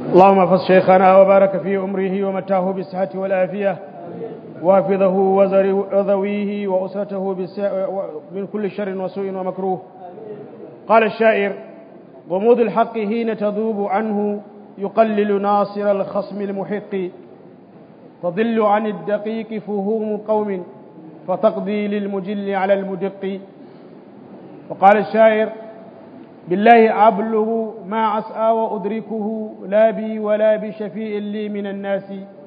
اللهم احفظ شيخنا وبارك في عمره ومتاه بالصحة والعافية وافظه وذويه وأسرته من كل شر وسوء ومكروه قال الشاعر غموض الحق حين تذوب عنه يقلل ناصر الخصم المحق تضل عن الدقيق فهوم قوم فتقضي للمجل على المدق وقال الشاعر بالله أبلغ ما أسعى وأدركه لا بي ولا بشفيء لي من الناس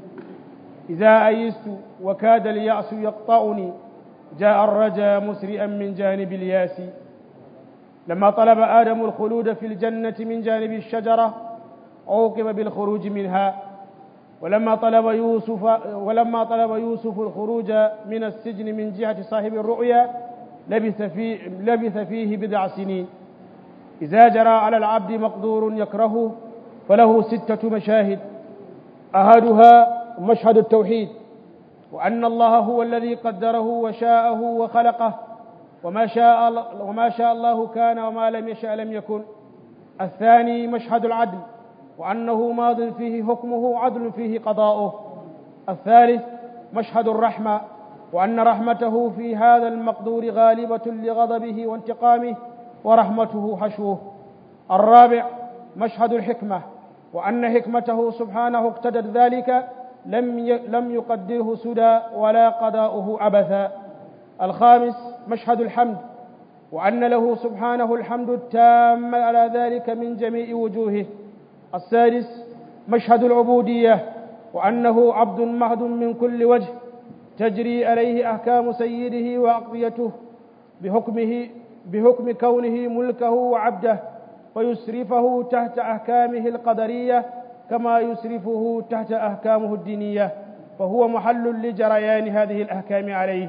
إذا أيست وكاد اليأس يقطعني جاء الرجا مسرئا من جانب الياس لما طلب آدم الخلود في الجنة من جانب الشجرة عوقب بالخروج منها ولما طلب يوسف ولما طلب يوسف الخروج من السجن من جهة صاحب الرؤيا لبث فيه لبث فيه بضع سنين إذا جرى على العبد مقدور يكرهه فله ستة مشاهد أحدها مشهد التوحيد وأن الله هو الذي قدره وشاءه وخلقه وما شاء وما شاء الله كان وما لم يشاء لم يكن الثاني مشهد العدل وأنه ماض فيه حكمه عدل فيه قضاؤه الثالث مشهد الرحمة وأن رحمته في هذا المقدور غالبة لغضبه وانتقامه ورحمته حشوه الرابع مشهد الحكمة وأن حكمته سبحانه اقتدت ذلك لم لم يقدره سدى ولا قضاؤه عبثا الخامس مشهد الحمد وأن له سبحانه الحمد التام على ذلك من جميع وجوهه السادس مشهد العبودية وأنه عبد مهد من كل وجه تجري عليه أحكام سيده وأقضيته بحكمه بحكم كونه ملكه وعبده فيسرفه تحت أحكامه القدرية كما يسرفه تحت أحكامه الدينية فهو محل لجريان هذه الأحكام عليه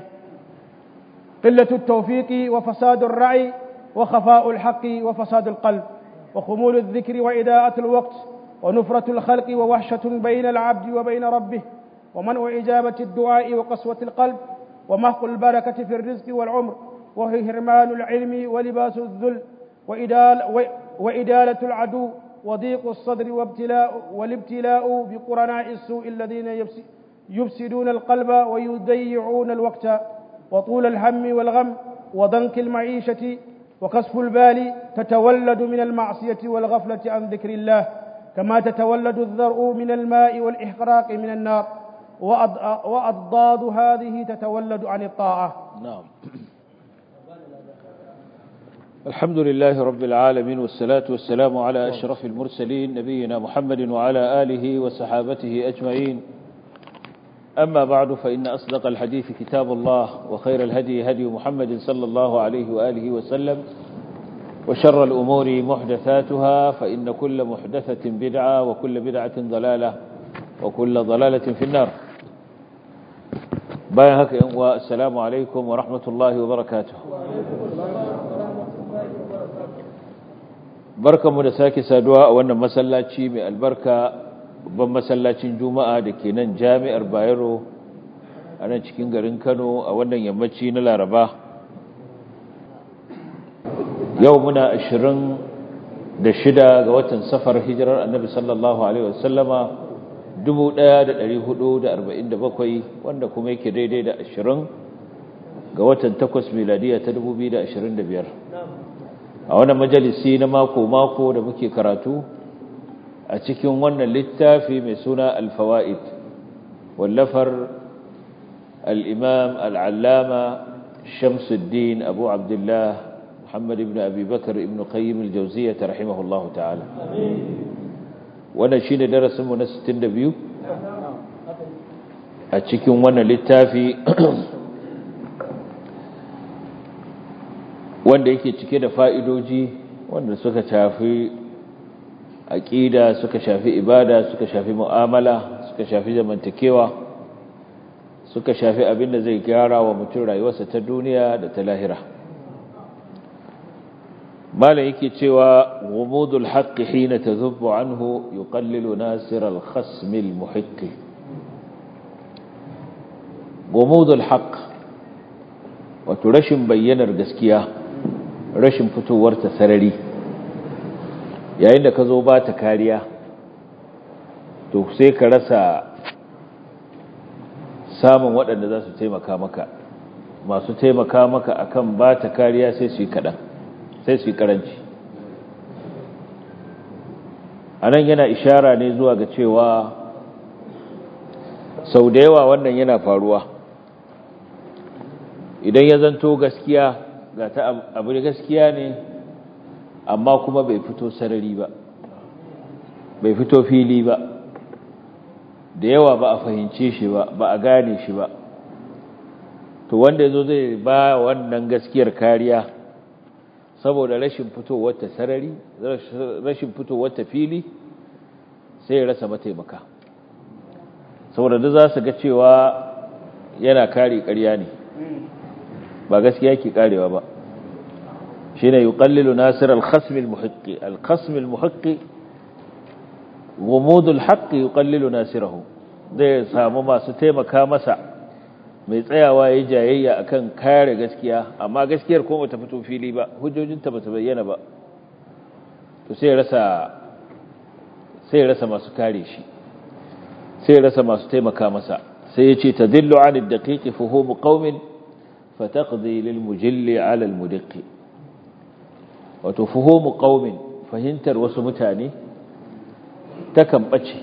قلة التوفيق وفساد الرعي وخفاء الحق وفساد القلب وخمول الذكر وإداءة الوقت ونفرة الخلق ووحشة بين العبد وبين ربه ومنع إجابة الدعاء وقسوة القلب ومحق البركة في الرزق والعمر وهي هرمان العلم ولباس الذل وإدال وإدالة العدو وضيق الصدر وابتلاء والابتلاء بقرناء السوء الذين يفسدون القلب ويضيعون الوقت وطول الهم والغم وضنك المعيشة وكسف البال تتولد من المعصية والغفلة عن ذكر الله كما تتولد الذرء من الماء والإحراق من النار وأضداد هذه تتولد عن الطاعة نعم الحمد لله رب العالمين والصلاة والسلام على أشرف المرسلين نبينا محمد وعلى آله وصحابته أجمعين أما بعد فإن أصدق الحديث كتاب الله وخير الهدي هدي محمد صلى الله عليه وآله وسلم وشر الأمور محدثاتها فإن كل محدثة بدعة وكل بدعة ضلالة وكل ضلالة في النار بايهك والسلام عليكم ورحمة الله وبركاته barkanmu da sake saduwa a wannan masallaci mai albarka babban masallacin juma'a da ke nan jami'ar bayero a nan cikin garin kano a wannan yammaci na laraba yau muna ashirin da shida ga watan safar hijirar annabi sallallahu alaihi wasallama 1447 wanda kuma yake daidai da ashirin ga watan takwas miladiya ta 2025 a wannan majalisi na mako-mako da muke karatu a cikin wannan littafi mai suna alfawa'id wallafar al'imam al'allama shamsuddin abu abdullah muhammad ibn abubakar ibn qayyim al-jauziya ta rahimahullahu ta'ala wannan shi ne darasinmu na 62 a cikin wannan littafi wanda yake cike da fa'idoji wanda suka shafi aƙida suka shafi ibada suka shafi mu'amala suka shafi zamantakewa suka shafi abin da zai gyara wa mutum rayuwarsa ta duniya da ta lahira malam yake cewa gumudul haqqi hina tazubbu anhu yuqallilu nasir al-khasm al-muhiqqi gumudul haqq wato rashin bayyanar gaskiya rashin fitowar ta sarari yayin da ka zo ba ta kariya to sai ka rasa samun waɗanda za su taimaka maka masu taimaka maka akan ba ta kariya sai su yi kaɗan sai su yi ƙaranci a nan yana ishara ne zuwa ga cewa sau da yawa wannan yana faruwa idan ya zanto gaskiya ga ta abu da gaskiya ne amma kuma bai fito sarari ba bai fito fili ba da yawa ba a fahimce shi ba ba a gane shi ba to wanda yazo zai ba wannan gaskiyar kariya saboda rashin fitowar ta sarari rashin fitowar ta fili sai ya rasa mataimaka saboda da za su ga cewa yana kare ƙarya ne ba gaskiya ke karewa ba shine yuqallilu nasir al-khasm al-muhiqqi al-khasm al-muhiqqi غموض الحق يقلل ناصره zai samu masu taimaka masa mai tsayawa yayin jayayya akan kare gaskiya amma gaskiyar ko bata fito fili ba hujjojinta bata bayyana ba to sai rasa sai rasa masu kare shi sai rasa masu taimaka masa sai yace tadillu an ad-daqiq fuhum qaumin fataqdi lil mujalli ala al-mudiqqi wato fuhum qaumin fahimtar wasu mutane takan ɓace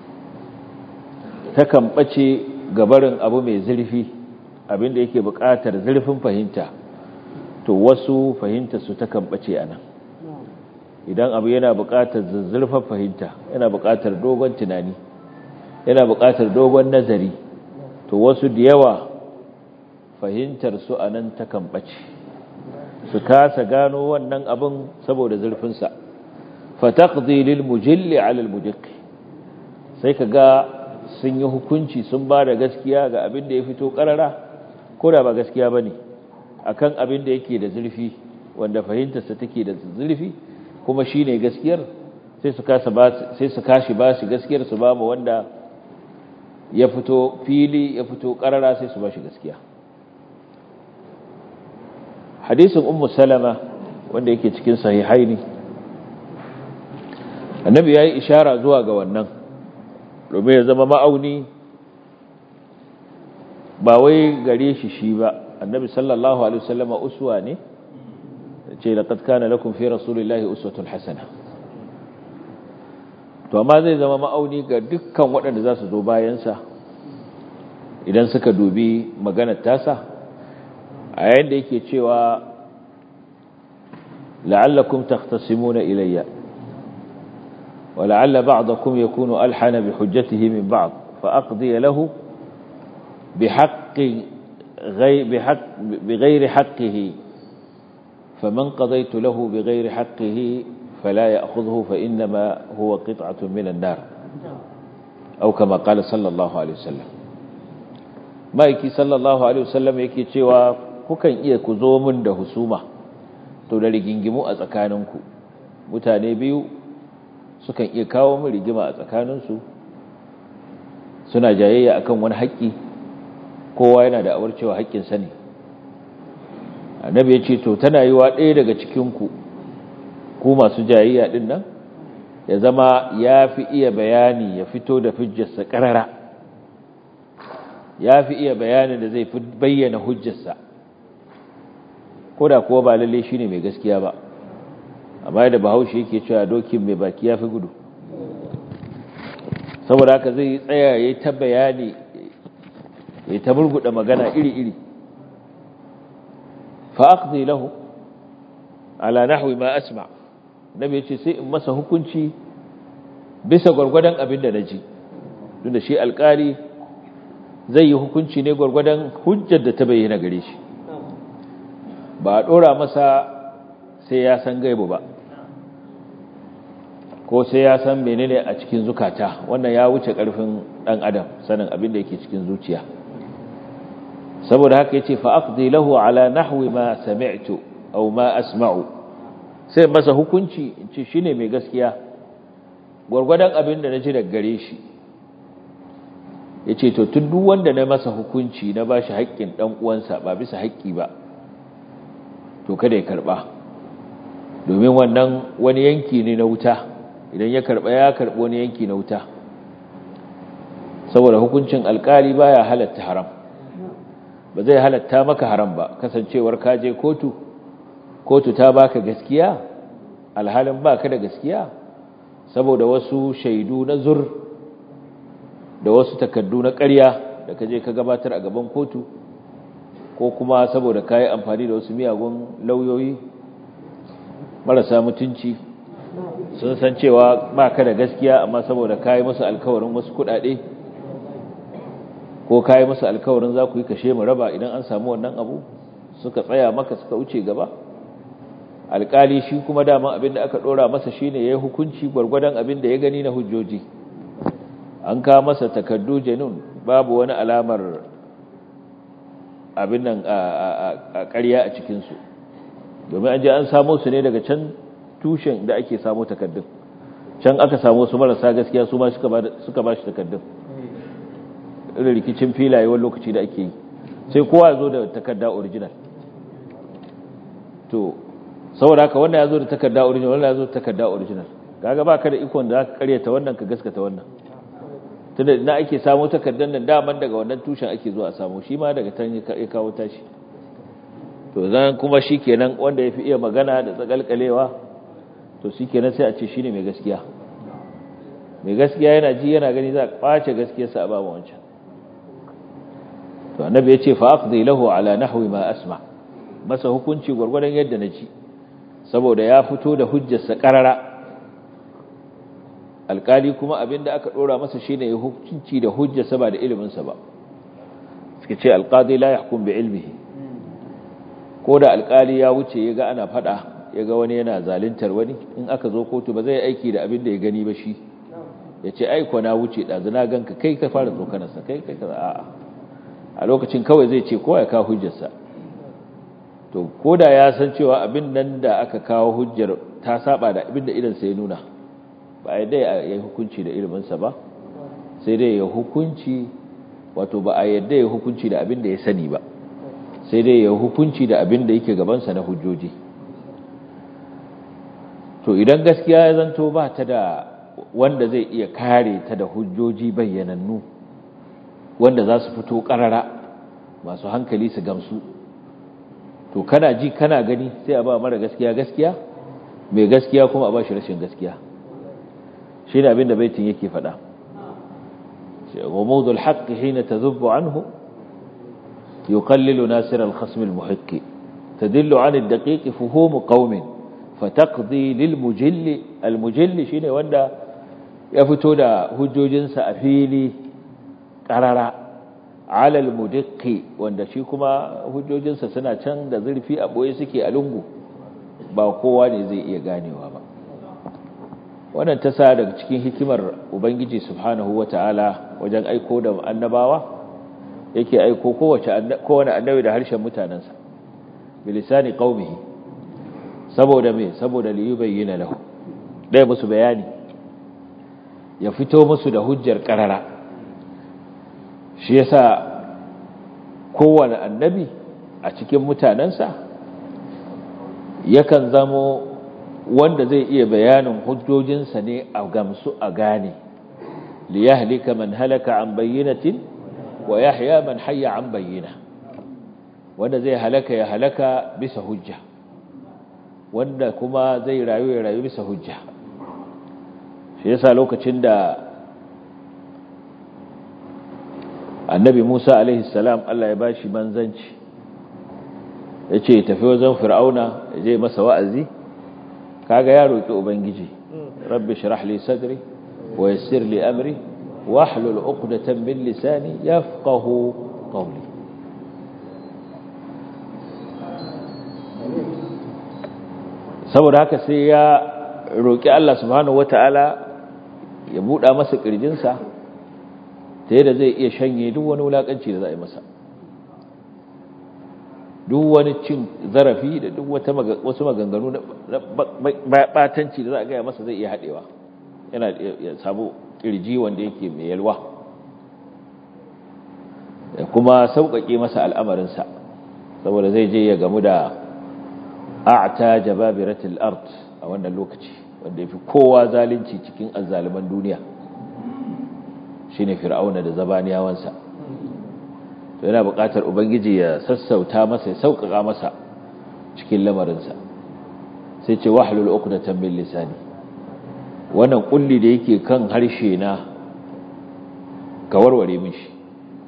takan ɓace gabarin abu mai zurfi abinda yake buƙatar zurfin fahimta to wasu fahimta su takan ɓace a nan idan abu yana buƙatar zurfin fahimta yana buƙatar dogon tunani yana buƙatar dogon nazari to wasu da yawa fahimtar su a nan takan ɓace su kasa gano wannan abin saboda zurfinsa fataqdi lil mujilli ala al mudiqqi sai kaga sun yi hukunci sun ba da gaskiya ga abin da ya fito karara ko da ba gaskiya bane akan abin da yake da zurfi wanda fahimtarsa take da zurfi kuma shine gaskiyar sai su kasa ba sai su kashi ba shi gaskiyar su ba mu wanda ya fito fili ya fito karara sai su ba shi gaskiya hadisin ummu salama wanda yake cikin sahihaini annabi ya yi ishara zuwa ga wannan domin ya zama ma'auni ba wai gare shi shi ba annabi sallallahu alaihi wasallama uswa ne ce laqad kana lakum fi rasulillahi uswatun hasana to amma zai zama ma'auni ga dukkan waɗanda za su zo bayansa idan suka dubi maganar tasa a yayin da yake cewa la'allakum takhtasimuna ilayya ولعل بعضكم يكون ألحن بحجته من بعض فأقضي له بحق غير بحق بغير حقه فمن قضيت له بغير حقه فلا يأخذه فإنما هو قطعة من النار أو كما قال صلى الله عليه وسلم ما يكي صلى الله عليه وسلم يكي cewa kukan iya ku zo min da husuma to da rigingimu a tsakaninku mutane biyu sukan iya kawo min rigima a tsakaninsu suna jayayya akan wani haƙƙi kowa yana da awar cewa haƙƙinsa ne annabi ya ce to tana yi wa ɗaya daga cikinku ku masu jayayya ɗin nan ya zama ya fi iya bayani ya fito da hujjarsa ƙarara ya fi iya bayanin da zai fi bayyana hujjarsa ko da kuwa ba lalle shi ne mai gaskiya ba amma da bahaushe yake cewa dokin mai baki ya fi gudu saboda haka zai tsaya ya ta bayani ya ta burguda magana iri-iri fa'aqdi lahu ala nahwi ma asma nabi yace sai in masa hukunci bisa gwargwadon abin da naji tunda shi alƙali zai yi hukunci ne gwargwadon hujjar da ta bayyana gare shi ba a dora masa sai ya san gaibu ba ko sai ya san menene a cikin zukata wannan ya wuce karfin dan adam sanin abin da yake cikin zuciya saboda haka yace fa aqdi lahu ala nahwi ma sami'tu aw ma asma'u sai masa hukunci in ce shine mai gaskiya gurgurdan abin da naji daga gare shi yace to tun duk wanda na masa hukunci na bashi haƙƙin dan uwansa ba bisa haƙƙi ba to kada ya karba domin wannan wani yanki ne na wuta idan ya karba ya karbi wani yanki na wuta saboda hukuncin alkali baya halatta haram ba zai halatta maka haram ba kasancewar ka je kotu kotu ta baka gaskiya alhalin baka da gaskiya saboda wasu shaidu na zur da wasu takaddu na ƙarya da ka je ka gabatar a gaban kotu ko kuma saboda ka yi amfani da wasu miyagun lauyoyi marasa mutunci sun san cewa ba ka da gaskiya amma saboda ka yi musu alkawarin wasu kuɗaɗe ko ka yi musu alkawarin za ku yi kashe mu raba idan an samu wannan abu suka tsaya maka suka wuce gaba alkali shi kuma daman abin da aka ɗora masa shine ya yi hukunci gwargwadon abin da ya gani na hujjoji an kawo masa takardu janun babu wani alamar abin nan a ƙarya a cikinsu domin an je an samo su ne daga can tushen da ake samo takardun can aka samo su marasa gaskiya su ma suka ba shi takardun irin rikicin filaye wani lokaci da ake yi sai kowa zo da takarda original to saboda haka wannan ya zo da takarda original wannan ya zo da takarda original kaga ba ka da ikon da zaka karyata wannan ka gaskata wannan tunda ina ake samu takardar nan daman daga wannan tushen ake zuwa a samu shi ma daga tan ya kawo tashi to zan kuma shikenan wanda yafi iya magana da tsakalkalewa to shikenan sai a ce shine mai gaskiya mai gaskiya yana ji yana gani za a kwace gaskiyarsa a babu wancan to annabi ya ce fa aqdi lahu ala nahwi ma asma masa hukunci gurgurdan yadda na ji saboda ya fito da hujjarsa karara alkali kuma abinda aka dora masa shine ya hukunci da hujjarsa ba da iliminsa ba suka ce alqadi la yahkum bi ilmihi ko da alkali ya wuce ya ga ana fada ya ga wani yana zaluntar wani in aka zo kotu ba zai aiki da abin da ya gani ba shi ya ce aiko na wuce ɗazu na ganka kai ka fara tsokanarsa kai kai ka a'a a lokacin kawai zai ce kowa ya kawo hujjarsa to ko da ya san cewa abin nan da aka kawo hujjar ta saba da abin da idansa ya nuna ba a yadda ya yi hukunci da iliminsa ba sai dai ya hukunci wato ba a yadda ya hukunci da abin da ya sani ba sai dai ya hukunci da abin da yake gabansa na hujjoji to idan gaskiya ya zanto ba ta da wanda zai iya kare ta da hujjoji bayyanannu wanda za su fito karara masu hankali su gamsu to kana ji kana gani sai a ba mara gaskiya gaskiya mai gaskiya kuma a ba shi rashin gaskiya shi ne abin da baitin yake faɗa غموض الحق حين تذب عنه يقلل ناصر الخصم المحق تدل عن الدقيق فهوم قوم فتقضي للمجل المجل شيء wanda ya fito da hujjojinsa a fili ƙarara alal mudiqqi wanda shi kuma hujjojinsa suna can da zurfi a boye suke a lungu ba kowa ne zai iya ganewa ba wannan ta sa daga cikin hikimar ubangiji subhanahu wata'ala wajen aiko da annabawa yake aiko kowace kowane annabi da harshen mutanensa bilisani qaumihi saboda me saboda li yubayyana lahu dai musu bayani ya fito musu da hujjar karara shi yasa kowane annabi a cikin mutanensa yakan zamo wanda zai iya bayanin hujjojinsa ne a gamsu a gane li yahlika man halaka an bayyinatin wa yahya man hayya an bayyina wanda zai halaka ya halaka bisa hujja wanda kuma zai rayu ya rayu bisa hujja shi yasa lokacin da annabi Musa alaihi salam Allah ya bashi manzanci yace tafi wajen fir'auna ya je masa wa'azi kaga ya roki ubangiji rabbi shrah li sadri wa yassir li amri wahlul 'uqdatan min lisani yafqahu qawli saboda haka sai ya roki Allah subhanahu wataala ya buɗa masa ƙirjinsa ta yadda zai iya shanye duk wani wulaƙanci da za a yi masa duk wani cin zarafi da duk wasu maganganu na batanci da za a gaya masa zai iya haɗewa yana ya samu ƙirji wanda yake mai yalwa da kuma sauƙaƙe masa al'amarinsa saboda zai je ya gamu da a'ta jababiratul art a wannan lokaci wanda ya fi kowa zalunci cikin azzaliman duniya shine fir'auna da zabaniyawansa to yana buƙatar ubangiji ya sassauta masa ya sauƙaƙa masa cikin lamarinsa sai ce wahlul uqdatan min lisani wannan kulli da yake kan harshe na ka warware min shi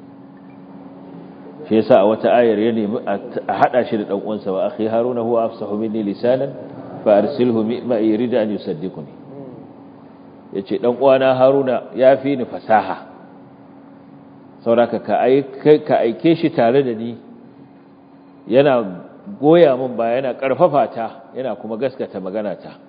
shi yasa a wata ayar ya nemi a hada shi da dan uwansa wa akhi haruna huwa afsahu minni lisanan fa arsilhu ma yurida an yusaddiquni yace dan uwana haruna ya fi ni fasaha sauraka ka aike ka aike shi tare da ni yana goya min ba yana karfafa ta yana kuma gaskata magana ta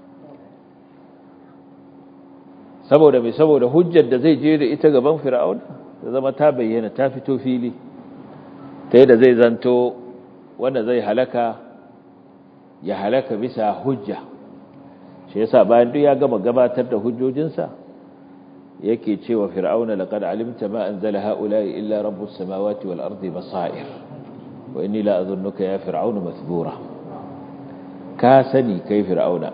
saboda mai saboda hujjar da zai je da ita gaban fir'aun da zama ta bayyana ta fito fili ta da zai zanto wanda zai halaka ya halaka bisa hujja shi yasa bayan duk ya gama gabatar da hujjojinsa yake cewa fir'auna laqad alimta ma anzala haula'i illa rabbus samawati wal ardi basair wa inni la adhunnuka ya fir'aunu mathbura ka sani kai fir'auna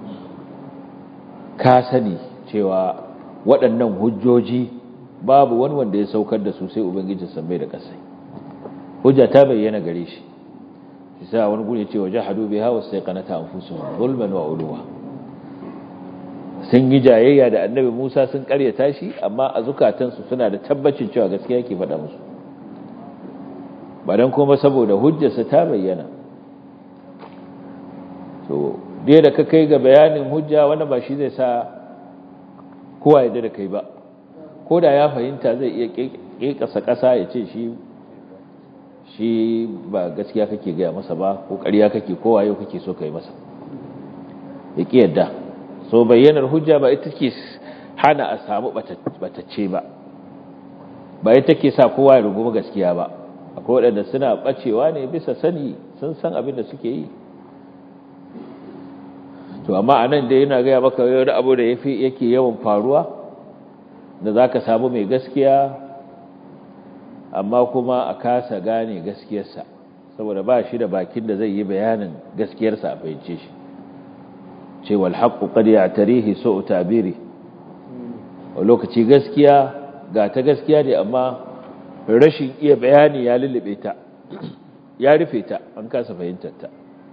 ka sani cewa waɗannan hujjoji babu wani wanda ya saukar da su sai ubangijin sammai da ƙasai hujja ta bayyana gare shi shi sa wani guri ce wa jahadu biha wa sayqanata anfusuhum zulman wa uluwa sun yi jayayya da annabi Musa sun karyata shi amma a zukatansu suna da tabbacin cewa gaskiya yake faɗa musu ba dan kuma saboda hujjarsa ta bayyana to dai da ka kai ga bayanin hujja wanda ba shi zai sa kowa ya da kai ba ko da ya fahimta zai iya ƙeƙasa ƙasa ya ce shi shi ba gaskiya kake gaya masa ba ko ƙarya kake kowa yau kake so kai masa ya ƙi yadda so bayyanar hujja ba ita ke hana a samu batacce ba ba ita ke sa kowa ya rungumi gaskiya ba akwai waɗanda suna ɓacewa ne bisa sani sun san abin da suke yi to amma a nan dai yana gaya maka wani abu da yake yawan faruwa da za ka samu mai gaskiya amma kuma a kasa gane gaskiyarsa saboda ba shi da bakin da zai yi bayanin gaskiyarsa a fahimce shi cewa alhaƙu ƙad ya tarihi so tabiri a lokaci gaskiya ga ta gaskiya ne amma rashin iya bayani ya lullube ta ya rufe ta an kasa fahimtar ta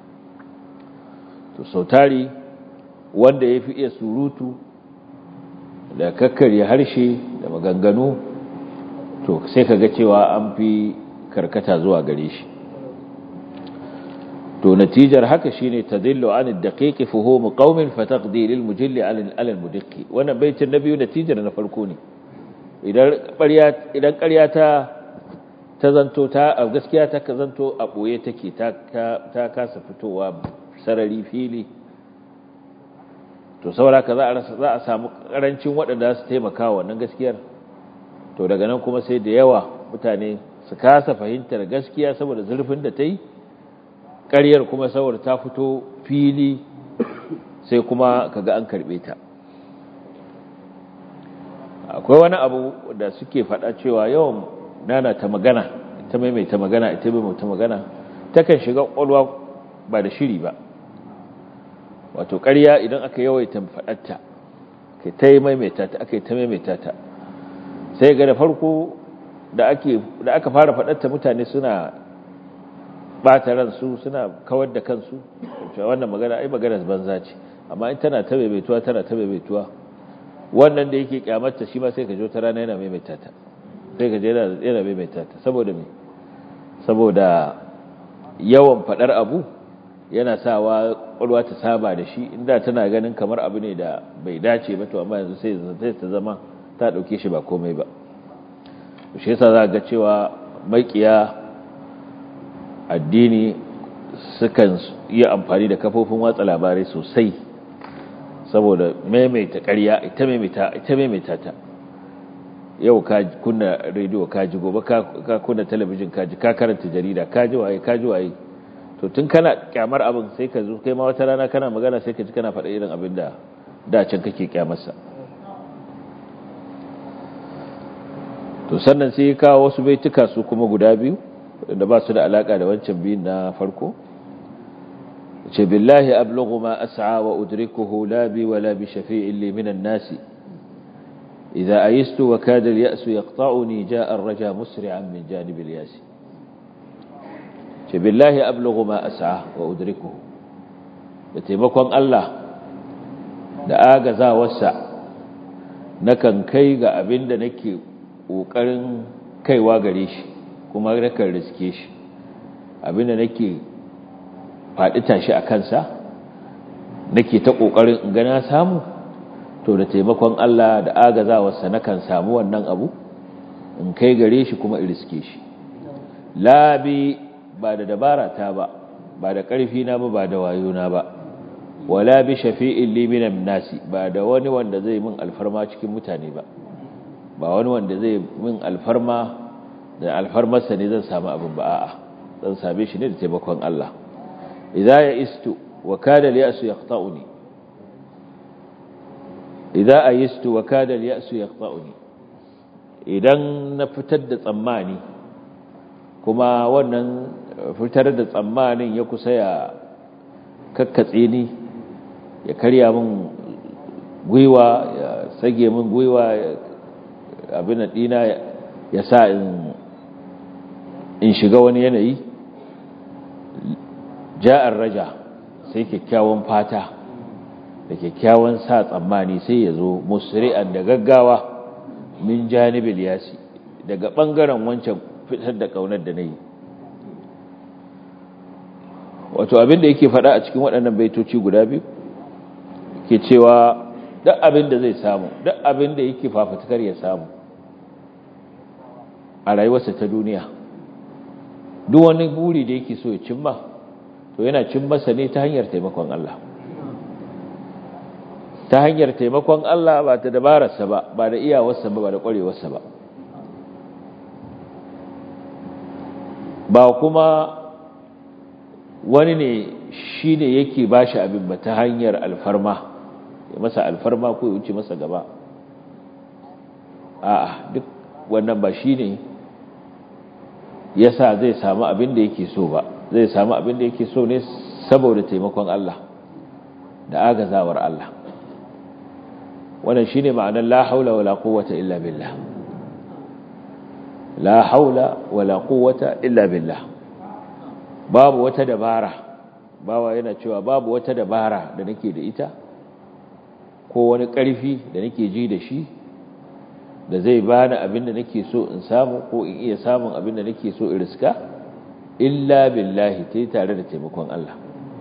to sautari wanda ya fi iya surutu da kakkarya harshe da maganganu to sai ka ga cewa an fi karkata zuwa gare shi to natijar haka shine tadillu an ad-daqiq fuhum qaumin fataqdi lil mujalli ala al-mudiqqi wannan baitin na biyu natijar na farko ne idan ƙarya idan ƙarya ta ta zanto ta gaskiya ta zanto a boye take ta ta kasa fitowa sarari fili to saboda ka za a samu karancin waɗanda su taimaka wannan gaskiyar to daga nan kuma sai da yawa mutane su kasa fahimtar gaskiya saboda zurfin da ta yi ƙaryar kuma saboda ta fito fili sai kuma kaga an karɓe ta akwai wani abu da suke faɗa cewa yawan nana ta magana ita maimaita magana ita maimaita magana takan shiga ƙwaƙwalwa ba da shiri ba wato ƙarya idan aka yawaita faɗatta kai ta yi maimaita ta aka yi ta maimaita ta sai ga da farko da aka fara faɗatta mutane suna ɓata ransu suna kawar da kansu wannan magana ai magana banza ce amma in tana ta maimaituwa tana ta maimaituwa wannan da yake kyamarta shi ma sai ka jo ta rana yana maimaita ta sai ka je yana maimaita ta saboda me saboda yawan faɗar abu yana sawa ƙwarwa ta saba da shi inda tana ganin kamar abu ne da bai dace ba to amma yanzu sai ta zama ta ɗauke shi ba komai ba shi yasa za ga cewa makiya addini sukan yi amfani da kafofin watsa labarai sosai saboda maimaita ƙarya ita maimaita ita maimaita ta yau ka kunna rediyo ka ji gobe ka kunna talabijin ka ji ka karanta jarida ka ji waye ka ji waye to tun kana kyamar abin sai ka zo kai ma wata rana kana magana sai ka ji kana faɗa irin abin da da can kake kyamarsa to sannan sai ya kawo wasu baituka su kuma guda biyu da ba su da alaka da wancan biyun na farko ce billahi ablughu ma as'a wa udrikuhu la bi wala bi shafi'in li minan nasi idza ayistu wa kada al-ya'su yaqta'uni ja'a ar-raja musri'an min janib al-yas ce billahi ablughu ma as'a wa udrikuhu da taimakon Allah da agazawarsa nakan kai ga abinda nake kokarin kaiwa gare shi kuma nakan riske shi abinda nake faɗi tashi a kansa nake ta ƙoƙarin in gana samu to da taimakon Allah da agazawarsa nakan samu wannan abu in kai gare shi kuma in riske shi labi ba da dabara ta ba ba da ƙarfi na ba ba da wayo na ba wala bi shafi'in li minan nasi ba da wani wanda zai min alfarma cikin mutane ba ba wani wanda zai min alfarma da alfarmarsa ne zan samu abin ba a'a zan same shi ne da taimakon Allah idza ya istu wa kada al-ya'su yaqta'uni idza ayistu wa kada al-ya'su yaqta'uni idan na fitar da tsammani kuma wannan fitar da tsammanin ya kusa ya kakkatse ni ya karya min gwiwa ya sage min gwiwa abin da dina ya sa in in shiga wani yanayi ja'ar raja sai kyakkyawan fata da kyakkyawan sa tsammani sai ya zo musri'an da gaggawa min janibil yasi daga bangaren wancan fitar da kaunar da nayi wato abin da yake faɗa a cikin waɗannan baitoci guda biyu ke cewa duk abin da zai samu duk abin da yake fafutukar ya samu a rayuwarsa ta duniya duk wani buri da yake so ya cimma to yana cimmarsa ne ta hanyar taimakon Allah ta hanyar taimakon Allah ba ta dabararsa ba ba da iyawarsa ba ba da ƙwarewarsa ba ba kuma wani ne shi ne yake ba shi abin ba ta hanyar alfarma ya masa alfarma ko ya wuce masa gaba a'a duk wannan ba shi ne ya sa zai samu abin da yake so ba zai samu abin da yake so ne saboda taimakon Allah da agazawar Allah wannan shine ma'anar la haula wala quwwata illa billah la haula wala quwwata illa billah babu wata dabara bawa yana cewa babu wata dabara da nake da ita ko wani ƙarfi da nake ji da shi da zai bani abin da nake so in samu ko in iya samun abin da nake so in riska illa billahi tai tare da taimakon Allah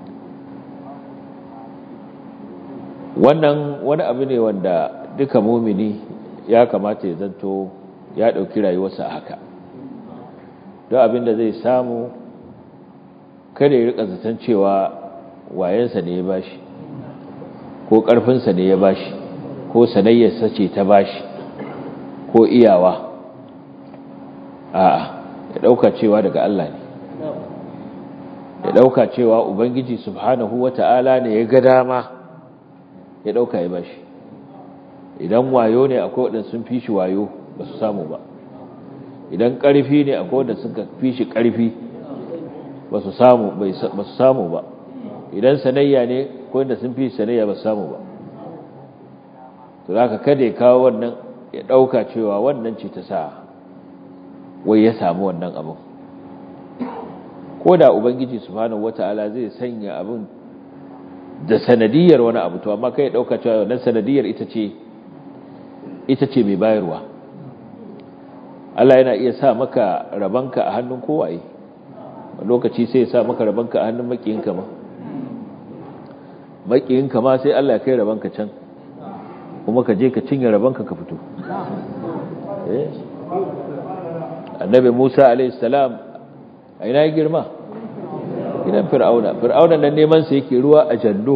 wannan wani abu ne wanda duka mumini ya kamata ya zanto ya ɗauki rayuwarsa haka don abin da zai samu kada ya rika zaton cewa wayensa ne ya bashi ko ƙarfinsa ne ya bashi ko sanayyarsa ce ta bashi ko iyawa a'a ya ɗauka cewa daga Allah ne ya ɗauka cewa Ubangiji subhanahu wata'ala ne ya ga dama ya ɗauka ya bashi idan wayo ne akwai waɗanda sun fi shi wayo ba su samu ba idan ƙarfi ne akwai waɗanda sun fi shi ƙarfi ba su samu ba idan sanayya ne akwai waɗanda sun fi shi sanayya ba su samu ba to za ka kada ya kawo wannan ya ɗauka cewa wannan ce ta sa wai ya samu wannan abin ko da ubangiji subhanahu wata'ala zai sanya abin da sanadiyar wani abu to amma kai dauka cewa wannan sanadiyar ita ce ita ce mai bayarwa Allah yana iya sa maka rabanka a hannun kowaye lokaci sai ya sa maka rabanka a hannun makiyinka ma makiyinka ma sai Allah ya kai rabanka can kuma ka je ka cinye rabanka ka fito eh annabi Musa alaihi salam a ina ya girma gidan fir'auna fir'auna nan neman sa yake ruwa a jallo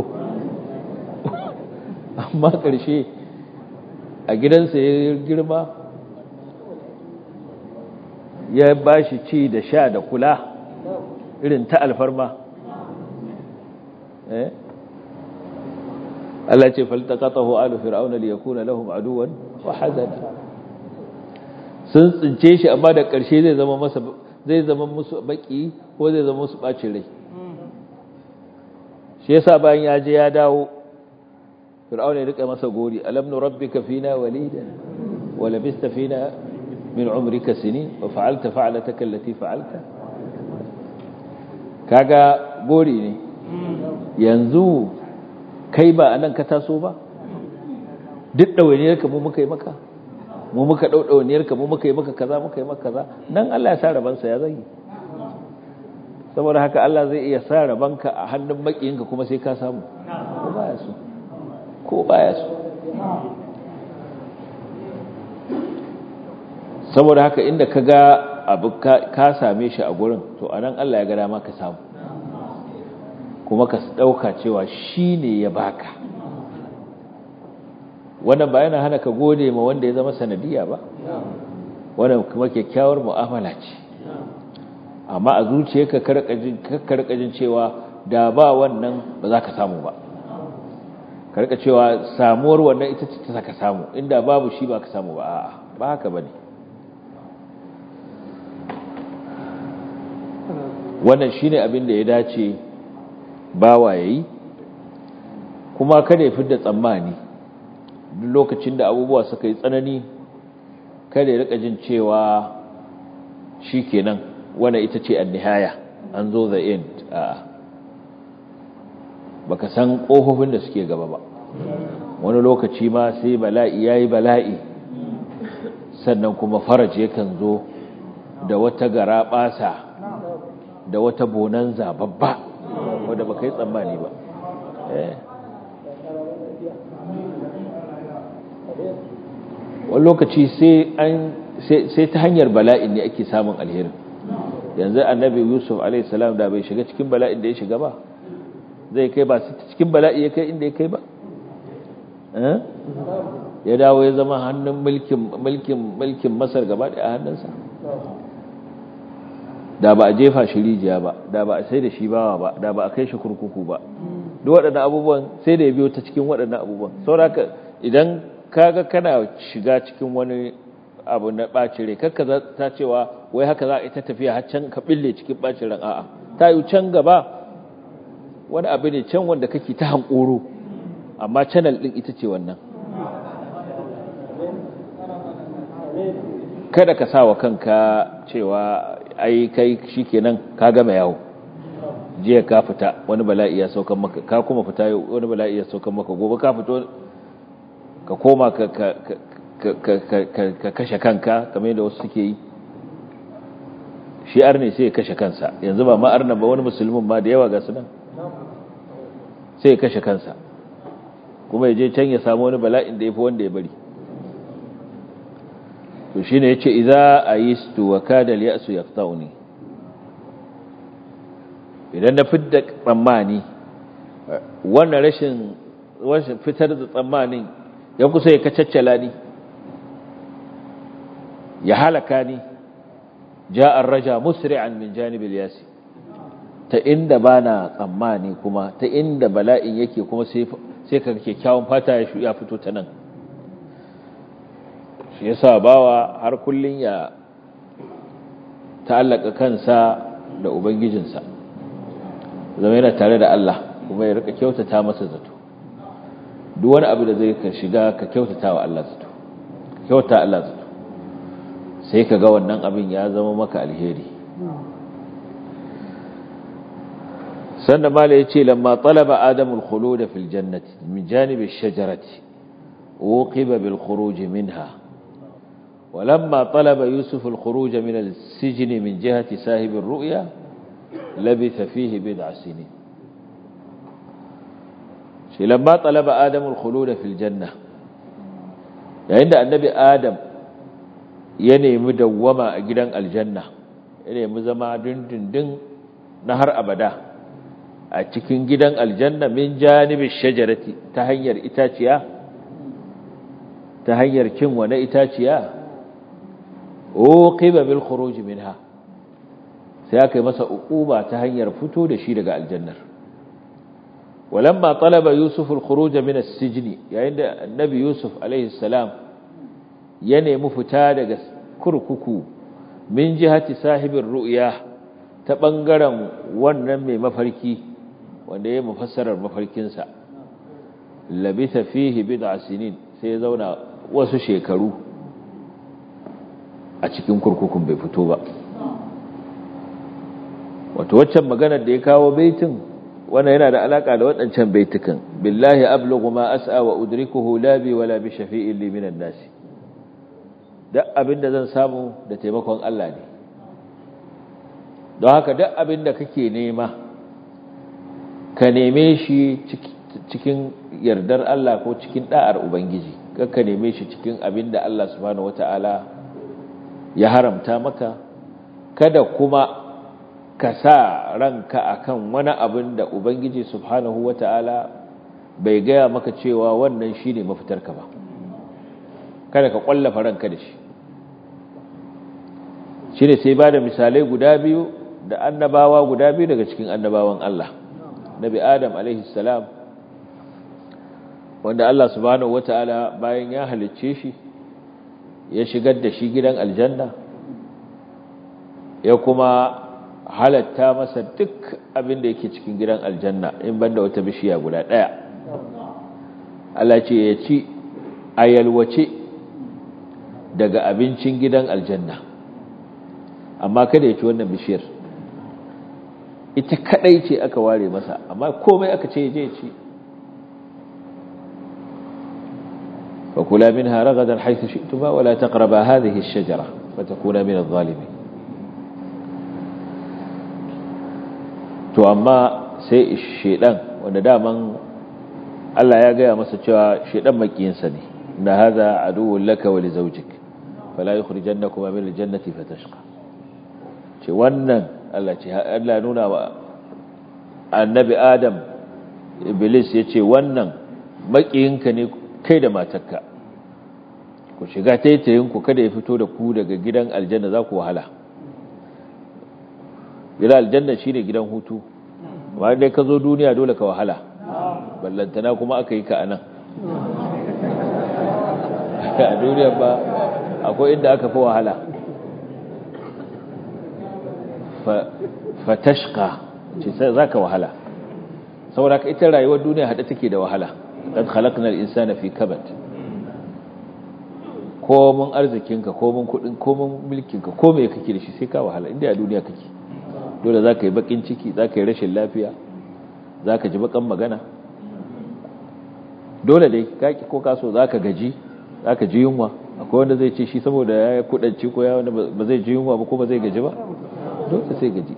amma ƙarshe a gidansa ya girma ya bashi ci da sha da kula irin ta alfarma eh Allah ce faltaqatahu alu fir'auna liyakuna lahum aduwan wa hazana sun tsince shi amma da ƙarshe zai zama masa zai zama musu baki ko zai zama musu bacin rai shi yasa bayan ya je ya dawo fir'auna ya rika masa gori alam nu rabbika fina walida wa labista fina min umrika sinin wa fa'alta fa'alataka allati fa'alta kaga gori ne yanzu kai ba anan ka taso ba duk dawainiyar ka mu muka yi maka mu muka dau dawainiyar ka mu muka yi maka kaza muka yi maka kaza nan Allah ya sa rabansa ya zai saboda haka Allah zai iya sa rabanka a hannun makiyinka kuma sai ka samu ko baya so ko baya so saboda haka inda ka ga abu ka same shi a gurin to anan Allah ya ga dama ka samu kuma ka dauka cewa shi ne ya baka wannan ba yana hana ka gode ma wanda ya zama sanadiya ba wannan kuma kyakkyawar mu'amala ce amma a zuciyarka karkajin cewa da ba wannan ba za ka samu ba karka cewa samuwar wannan ita ce ta saka samu inda babu shi ba ka samu ba a'a ba haka bane wannan shine abin da ya dace bawa yayi kuma kada ya fidda tsammani duk lokacin da abubuwa suka yi tsanani kada ya rika jin cewa shikenan wannan ita ce an-nihaya an zo the end a'a baka san kofofin da suke gaba ba wani lokaci ma sai bala'i yayi bala'i sannan kuma faraj yakan zo da wata gara basa da wata bonanza babba wanda baka yi tsammani ba wani lokaci sai ta hanyar bala'in ne ake samun alherin yanzu annabi yusuf alaihissalam da bai shiga cikin bala'in da ya shiga ba zai kai ba cikin bala'i ya kai inda ya kai ba ya dawo ya zama hannun mulkin masar gaba da a hannunsa da ba a jefa shi rijiya ba da ba a sai da shi bawa ba da ba a kai shi kurkuku ba duk waɗannan abubuwan sai da ya biyo ta cikin waɗannan abubuwan sauraka idan kaga kana shiga cikin wani abu na ɓacin rai kakka ta cewa wai haka za a ita tafiya har can ka ɓille cikin ɓacin ran a'a ta yi can gaba wani abu ne can wanda kake ta hankoro amma channel ɗin ita ce wannan kada ka sa wa kanka cewa ai kai shikenan ka gama yawo jiya ka fita wani bala'i ya saukan maka ka kuma fita wani bala'i ya saukan maka gobe ka fito ka koma ka ka ka kashe kanka kamar yadda wasu suke yi shi arne sai ya kashe kansa yanzu ba ma arna ba wani musulmin ma da yawa ga su nan sai ya kashe kansa kuma ya je can ya samu wani bala'in da ya fi wanda ya bari to shi ne ya ce iza a yi stu wa kadal ya su ya idan na fidda tsammani wannan rashin fitar da tsammanin ya kusa ya kacaccala ni ya halaka ni ja'ar raja musri'an min janibil yasi ta inda bana tsammani kuma ta inda bala'in yake kuma sai sai ka kyakkyawan fata ya fito ta nan shi yasa bawa har kullun ya ta'allaka kansa da ubangijinsa zama yana tare da Allah kuma ya rika kyautata masa zato duk wani abu da zai ka shiga ka kyautata wa Allah zato kyautata Allah zato sai ka ga wannan abin ya zama maka alheri sannan mala ya ce lamma talaba adamul khulud fil jannati min janib ash-shajarati uqiba bil khuruj minha ولما طلب يوسف الخروج من السجن من جهة ساهب الرؤيا لبث فيه بضع سنين لما طلب آدم الخلود في الجنة عند النبي آدم ينمي دوما أجدان الجنة ينمي زما دن دن دن نهر أبدا أتكين جدان الجنة من جانب الشجرة تهير إتاتيا تهير كم ونا إتاتيا uqiba bil khuruj minha sai aka yi masa uquba ta hanyar fito da shi daga aljannar walamma talaba yusuf al khuruj min as-sijn yayin da annabi yusuf alaihi salam ya nemi fita daga kurkuku min jihati sahibir ru'ya ta bangaren wannan mai mafarki wanda ya mufassarar mafarkinsa labitha fihi bid'a sinin sai ya zauna wasu shekaru a cikin kurkukun bai fito ba wato waccan maganar da ya kawo baitin wannan yana da alaka da waɗancan baitukan billahi ablughu ma as'a wa udrikuhu la bi wala bi shafi'in li minan nas duk abinda zan samu da taimakon Allah ne don haka duk abinda kake nema ka neme shi cikin yardar Allah ko cikin da'ar ubangiji ka neme shi cikin abinda Allah subhanahu wataala ya haramta maka kada kuma ka sa ranka akan wani abin da Ubangiji subhanahu wa ta'ala bai gaya maka cewa wannan shi ne mafitarka ba kada ka ƙwallafa ranka da shi shi ne sai ba da misalai guda biyu da annabawa guda biyu daga cikin annabawan Allah nabi Adam alaihissalam wanda Allah subhanahu wa ta'ala bayan ya halicce shi ya shigar da shi gidan aljanna ya kuma halatta masa duk abin da yake cikin gidan aljanna in banda wata bishiya guda ɗaya Allah ce ya ci a yalwace daga abincin gidan aljanna amma kada ya ci wannan bishiyar ita kadai ce aka ware masa amma komai aka ce je ci فكلا منها رغدا حيث شئتما ولا تقربا هذه الشجرة فتكونا من الظالمين to amma sai shedan wanda daman Allah ya gaya masa cewa shedan makiyinsa ne na hadha aduwwun laka wa li zawjik fala yukhrijannakuma min aljannati fatashqa ce wannan Allah ce Allah nuna wa annabi Adam Iblis yace wannan makiyinka ne kai da matarka ku shiga taitayin ku kada ya fito da ku daga gidan aljanna za ku wahala gidan aljanna shine gidan hutu amma dai ka zo duniya dole ka wahala ballantana kuma aka yi ka anan a duniya ba akwai inda aka fi wahala fatashka ce za ka wahala saboda ka ita rayuwar duniya haɗe take da wahala ɗan halaknar insana fi kabat komin arzikinka komin kudin komin mulkinka ko mai kake da shi sai ka wahala inda a duniya kake dole za ka yi bakin ciki za ka yi rashin lafiya za ka ji bakan magana dole dai kaki ko kaso za ka gaji za ka ji yunwa akwai wanda zai ce shi saboda ya yi kudanci ko ya wanda ba zai ji yunwa ba ko ba zai gaji ba dole sai gaji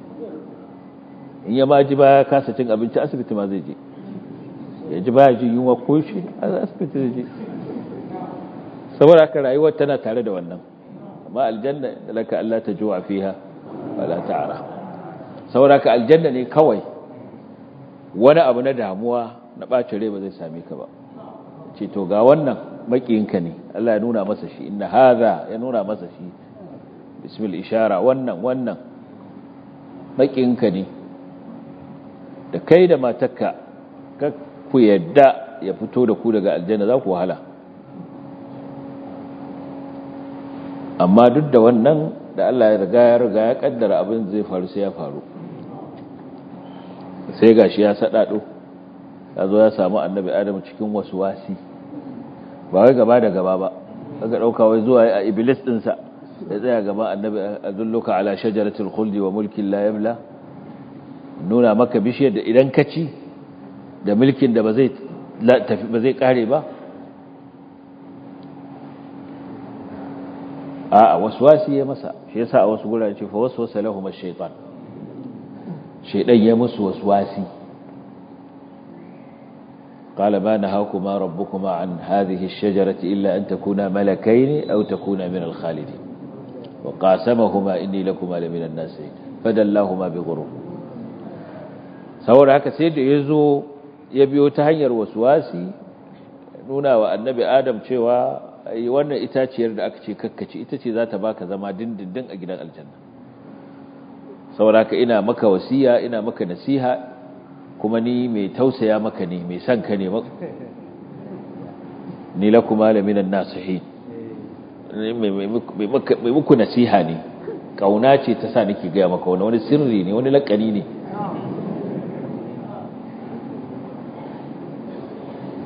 in ya ma ji ba ya kasa cin abinci asibiti ma zai je ya ji ba ya ji yunwa ko shi asibiti zai je saboda haka rayuwar tana tare da wannan amma aljanna laka Allah ta juwa fiha wala ta'ara saboda haka aljanna ne kawai wani abu na damuwa na ɓacin rai ba zai same ka ba ce to ga wannan makiyinka ne Allah ya nuna masa shi inna hadha ya nuna masa shi bismil ishara wannan wannan makiyinka ne da kai da matarka ka ku yadda ya fito da ku daga aljanna za ku wahala amma duk da wannan da Allah ya riga ya riga ya kaddara abin zai faru sai ya faru sai gashi ya sadado ya zo ya samu annabi Adam cikin wasu wasi ba wai gaba da gaba ba kaga dauka wai zuwa a iblis din sa ya tsaya gaba annabi adulluka ala shajaratil khuldi wa mulkin la yabla nuna maka bishiyar da idan ka ci da mulkin da ba zai ba zai kare ba a waswasi ya masa shi yasa a wasu gurare ce fa waswasa lahum ash-shaytan shaydan ya musu waswasi qala ma nahakuma rabbukuma an hadhihi ash-shajarati illa an takuna malakayn aw takuna min al-khalidin wa qasamahuma inni lakuma la min an-nasihin fadallahuma bi ghurur saboda haka sai da yazo ya biyo ta hanyar waswasi nuna wa annabi adam cewa wannan itaciyar da aka ce kakkaci ita ce za ta baka zama dindindin a gidan aljanna saboda ka ina maka wasiya ina maka nasiha kuma ni mai tausaya maka ne mai son ka ne ni la kuma la minan nasihin mai muku nasiha ne kauna ce ta sa nake gaya maka wani wani sirri ne wani lakani ne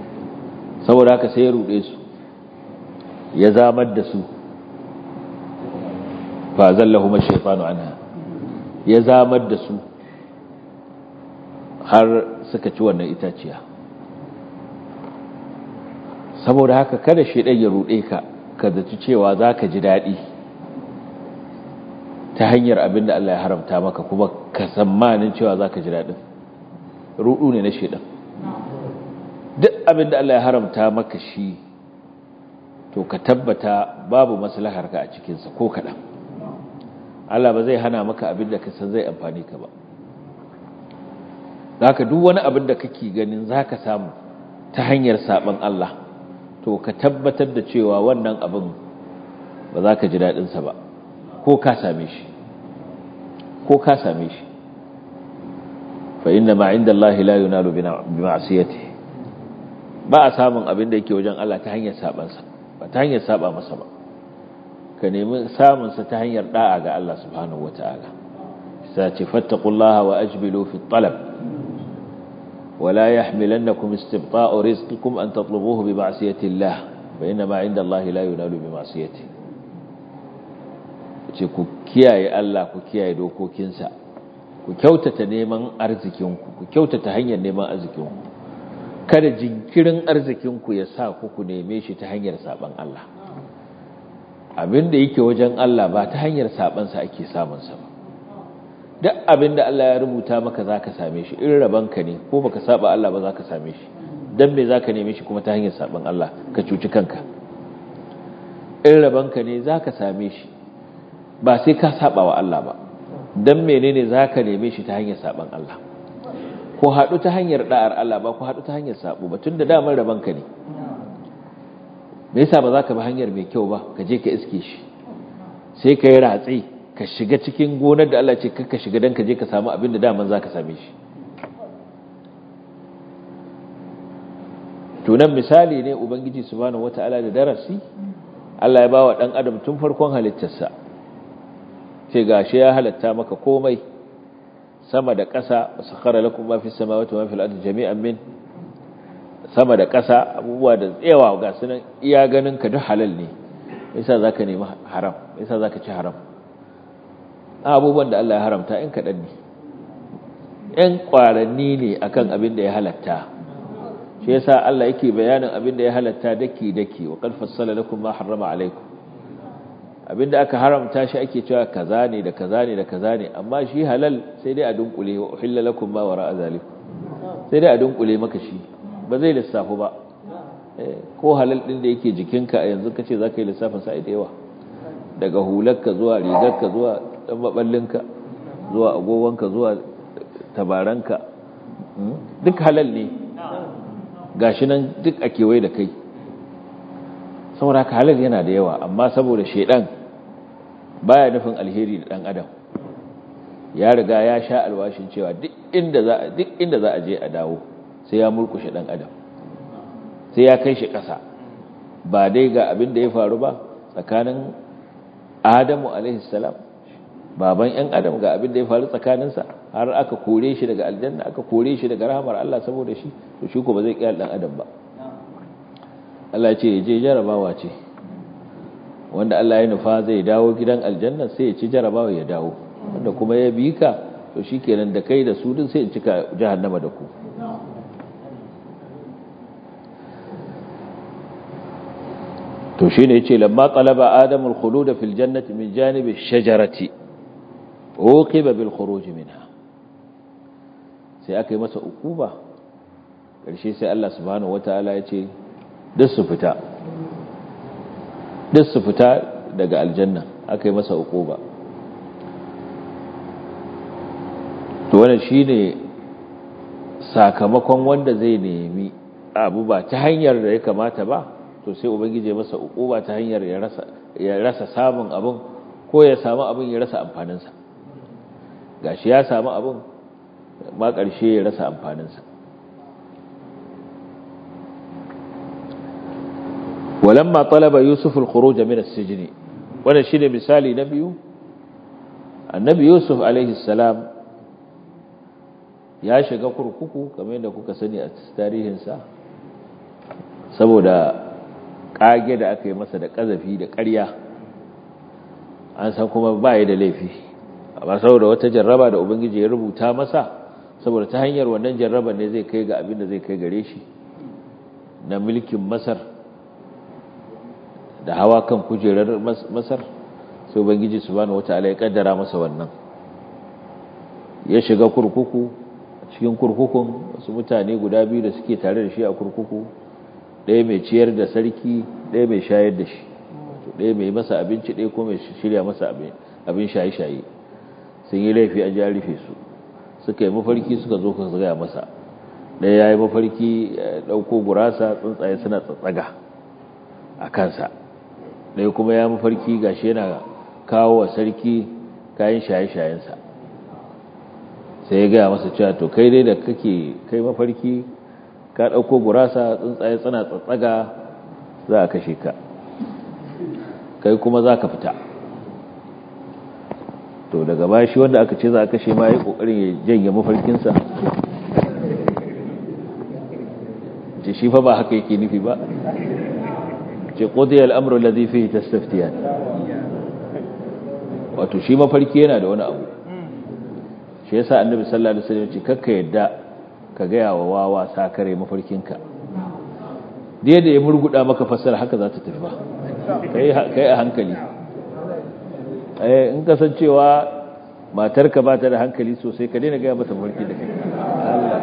saboda haka sai ya ruɗe su ya zamar da su fa zallahuma shaytanu anha ya zamar da su har suka ci wannan itaciya saboda haka kada shedan ya rude ka ka zaci cewa zaka ji dadi ta hanyar abin da Allah ya haramta maka kuma ka tsammanin cewa zaka ji dadin rudu ne na shedan duk abin da Allah ya haramta maka shi to ka tabbata babu maslahar ka a cikin sa ko kadan Allah ba zai hana maka abin da ka san zai amfani ka ba zaka duk wani abin da kake ganin zaka samu ta hanyar saban Allah to ka tabbatar da cewa wannan abin ba za ka ji daɗinsa ba ko ka same shi ko ka same shi fa inna ma inda Allah la yunalu bi ma'siyati ba a samun abin da yake wajen Allah ta hanyar sabansa ba ta hanyar saba masa ba ka nemi samun sa ta hanyar da'a ga Allah subhanahu wataala sai ce fattaqullaha wa ajbilu fi talab ولا يحملنكم استبطاء رزقكم أن تطلبوه بمعصية الله فإنما عند الله لا ينال بمعصيته ce ku kiyaye Allah ku kiyaye dokokinsa ku kyautata neman arzikinku ku kyautata hanyar neman arzikinku kada jinkirin arzikinku ya sa ku ku neme shi ta hanyar saban Allah abin da yake wajen Allah ba ta hanyar sabansa ake samunsa ba duk abin da Allah ya rubuta maka za ka same shi in rabanka ne ko baka saba Allah ba za ka same shi don me za ka neme shi kuma ta hanyar saban Allah ka cuci kanka in rabanka ne za ka same shi ba sai ka saba wa Allah ba don menene za ka neme shi ta hanyar saban Allah ko haɗu ta hanyar ɗa'ar Allah ba ko haɗu ta hanyar sabo ba tun da damar rabanka ne me yasa ba za ka bi hanyar mai kyau ba ka je ka iske shi sai ka yi ratsi ka shiga cikin gonar da Allah ce ka shiga don ka je ka samu abin da daman za ka same shi tunan misali ne ubangiji subhanahu wata'ala da darasi Allah ya ba wa ɗan adam tun farkon halittarsa ce ga shi ya halatta maka komai sama da ƙasa wasu kara lakun mafi samawata mafi al'adu jami'an min sama da ƙasa abubuwa da tsewa ga sunan iya ganin ka duk halal ne yasa za ka nemi haram yasa za ka ci haram abubuwan da Allah ya haramta in kaɗan ne ‘yan ƙwaranni ne akan abin da ya halatta shi yasa Allah yake bayanin abin da ya halatta daki-daki wa ƙarfar salalakun ma harama alaikum abin da aka haramta shi ake cewa kaza ne da kaza ne da kaza ne amma shi halal sai dai a dunkule wa uhilla lakum ma wara azalik sai dai a dunkule maka shi ba zai lissafu ba ko halal din da yake jikinka a yanzu kace zaka yi lissafin sa da yawa daga hularka zuwa rigarka zuwa dan maballinka zuwa agogonka zuwa tabaranka duk halal ne gashi nan duk a kewaye da kai saboda ka halal yana da yawa amma saboda shedan baya nufin alheri da dan adam ya riga ya sha alwashin cewa duk inda za duk inda za a je a dawo sai ya murkushe dan adam sai ya kai shi ƙasa ba dai ga abin da ya faru ba tsakanin Adamu alaihi salam baban ‘yan adam ga abin da ya faru tsakaninsa har aka kore shi daga aljanna aka kore shi daga rahamar Allah saboda shi to shi ko ba zai kiyar ɗan adam ba Allah ce je jarabawa ce wanda Allah ya nufa zai dawo gidan aljanna sai ya ci jarabawa ya dawo wanda kuma ya bi ka to shi kenan da kai da su duk sai in cika jahannama da ku to shine yace lamma talaba adamu al-khulud fil jannati min janib ash-shajarati uqiba bil khuruj minha sai aka yi masa ukuba karshe sai Allah subhanahu wataala yace duk su fita duk su fita daga aljanna aka yi masa ukuba to wannan shine sakamakon wanda zai nemi abu ba ta hanyar da ya kamata ba to sai ubangije masa ukuba ta hanyar ya rasa ya rasa samun abin ko ya samu abin ya rasa amfaninsa gashi ya samu abin ma ƙarshe ya rasa amfaninsa walamma talaba yusuf al-khuruj min as-sijn wannan shine misali na biyu annabi yusuf alaihi salam ya shiga kurkuku kamar yadda kuka sani a tarihinsa saboda kage da aka yi masa da ƙazafi da ƙarya an san kuma ba da laifi amma saboda wata jarraba da ubangiji ya rubuta masa saboda ta hanyar wannan jarraba ne zai kai ga abin da zai kai gare shi na mulkin masar da hawa kan kujerar masar sai ubangiji subhanahu wataala ya kaddara masa wannan ya shiga kurkuku cikin kurkukun wasu mutane guda biyu da suke tare da shi a kurkuku ɗaya mai ciyar da sarki ɗaya mai shayar da shi ɗaya mai masa abinci ɗaya ko mai shirya masa abin shaye-shaye sun yi laifi a rufe su suka yi mafarki suka zo ka gaya masa ɗaya ya yi mafarki ɗauko gurasa tsuntsaye suna tsatsaga a kansa ɗaya kuma ya mafarki gashi yana kawo wa sarki kayan shaye-shayensa sai ya gaya masa cewa to kai dai da kake kai mafarki ka ɗauko gurasa tsuntsaye suna tsatsaga za a kashe ka kai kuma za ka fita to daga baya shi wanda aka ce za a kashe ma ya ƙoƙarin ya janye mafarkinsa ce shi fa ba haka yake nufi ba ce ƙodiyar al'amuran lazifi ta staftiya wato shi mafarki yana da wani abu shi yasa annabi sallallahu alaihi wasallam ce kakka yadda ka gaya wa wawa sakare mafarkinka da da ya murguda maka fassara haka za ta tafi ba kai a hankali in kasancewa matarka ba ta da hankali sosai ka daina gaya mata mafarki da kai Allah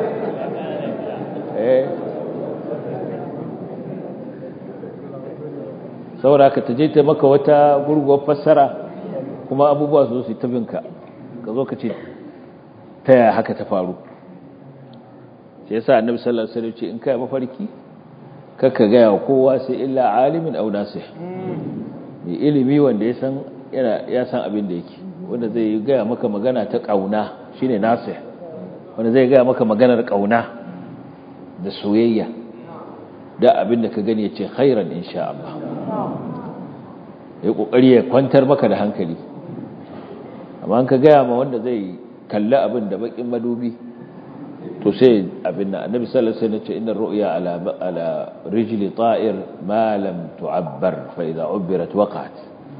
saboda ka taje ta maka wata gurguwar fassara kuma abubuwa su su tabinka ka zo ka ce ta yaya haka ta faru sai yasa annabi sallallahu alaihi wasallam ce in kai mafarki kakka ga ya kowa sai illa alimin aw nasih mai ilimi wanda ya san yana ya san abin da yake wanda zai ga maka magana ta kauna shine nasih wanda zai ga maka maganar kauna da soyayya da abin da ka gani ya ce khairan insha Allah ya kokari ya kwantar maka da hankali amma an ka gaya ma wanda zai kalli abin da bakin madubi to sai abin nan annabi sallallahu alaihi wasallam ce inna ru'ya ala ala rijli ta'ir ma lam tu'abbar fa idha ubirat waqa'at